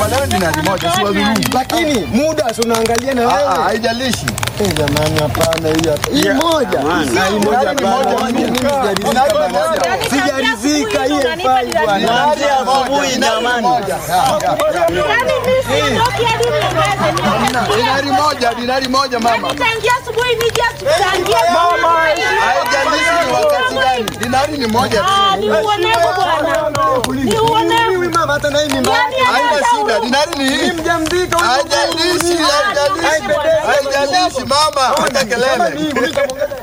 Tukubaliane dinari moja, si wadhulumu. Lakini muda si unaangalia na Ah, ah, wewe. Haijalishi. Eh, jamani hapana hii hapa. Hii moja. Na hii moja Dinari moja, hapana. Mimi dinari sijaridhika moja. bwana. Sijaridhika hii haifai bwana. Dinari asubuhi, jamani. moja. Yaani mimi siondoki hadi niongeze niongeze. Dinari moja, dinari moja mama. Yaani tangia asubuhi nije tuchangie. Haijalishi ni wakati gani. Dinari ni moja tu. Ah, ni uonevu bwana. Ni uonevu. Huyu mama hata na hii mimba. Yaani Haina hata shida, huyu- dinari ni hii. Mjamzito huyu. Haijalishi, haijalishi. Haijalishi mama, hata kelele. Mimi nikamwongeza